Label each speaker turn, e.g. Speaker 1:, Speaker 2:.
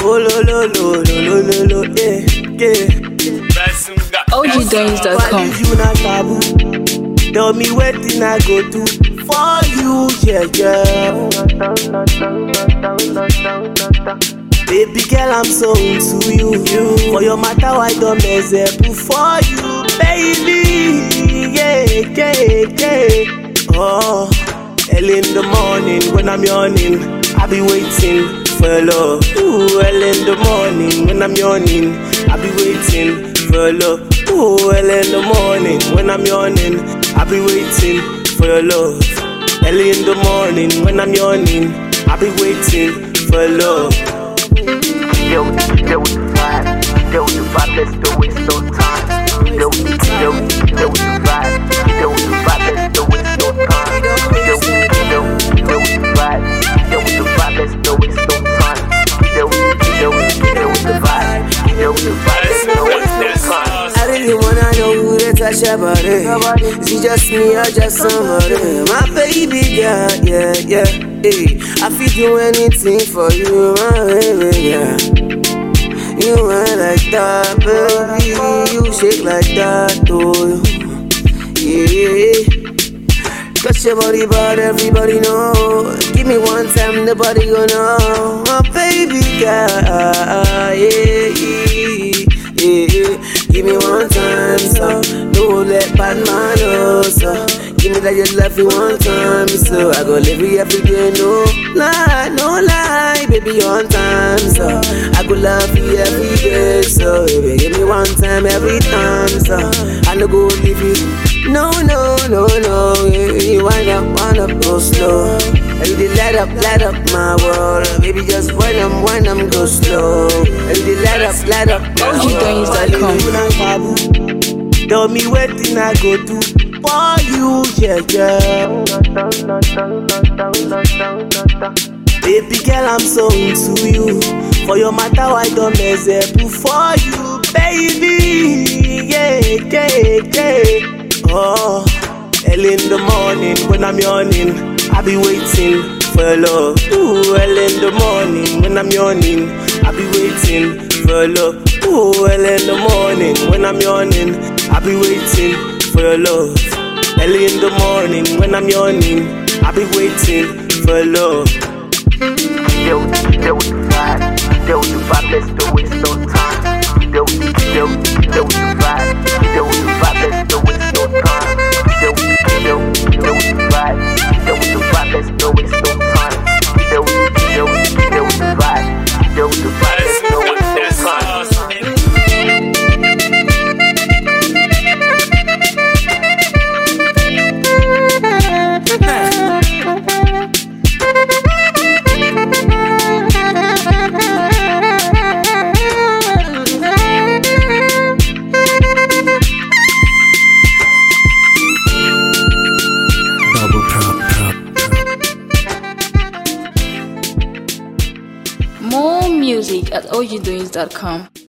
Speaker 1: Oh lo lo lo lo lo lo lo, yeah, yeah. Why
Speaker 2: OGDoings.com.
Speaker 1: leave you na taboo? Tell me wetin I go do for you, yeah, yeah. Baby girl, I'm so into you. For your matter, I don't mess up for you, baby. Yeah, yeah, yeah. Oh, early in the morning when I'm yawning, I be waiting for your love. Ooh, early in the morning when I'm yawning, I be waiting for your love. Ooh, early in the morning when I'm yawning, I be waiting for your love. Early in the morning when I'm yawning, I be waiting for your love.
Speaker 3: Deal with the, deal with the vibe. Deal with the vibe, let's do waste no time. Deal with the, deal with the, deal with the vibe. Deal with the vibe, let's do waste no time. Deal with the, deal with the, deal with the vibe. Deal with the vibe, let's do waste no time. Deal with the, deal with the, deal with the vibe. Deal with the vibe, let's do waste no time.
Speaker 1: I really wanna know who they touch your body. Is it just me or just somebody? My baby girl, yeah, yeah. Hey, I feel do anything for you, my baby girl. You ain't like that, baby. You shake like that, oh. Yeah. Touch your body, but everybody know. Give me one time, nobody gonna know. My baby girl, yeah, yeah, yeah. Give me one time, so no let bad man know, so. Give me that you love you one time, so I go live you every day, no lie, no lie, baby, one time, so I go love you every day, so baby, give me one time every time, so I no go leave you, no, no, no, no, yeah, you wind up, wind up, go slow. And you did light up, light up my world, baby, just wind up, wind up, go slow. And you did light up, light up my
Speaker 2: OGDoings.com.
Speaker 1: world. Tell me wetin I go do for you, yeah, yeah. Baby girl, I'm so into you. For your matter, I don't mess up for you, baby. Yeah, yeah, yeah. Oh, early in the morning when I'm yawning, I be waiting for your love. Ooh, early in the morning when I'm yawning, I be waiting for your love. Ooh, early in the morning when I'm yawning, I be waiting for your love. Early in the morning when I'm yawning, I be waiting for your love.
Speaker 3: Deal with the, deal with the vibe. Deal with the vibe, let's do waste no time. Deal with the, deal with the, deal with the vibe. Deal with the vibe, let's do waste no time. Deal with the, deal with the, deal with the vibe. Deal with the vibe, let's do waste no time. Deal with the, deal with the, deal with the vibe. Deal with the vibe, let's do waste no time.
Speaker 4: Double prop, prop.
Speaker 2: More music at OGDoings.com.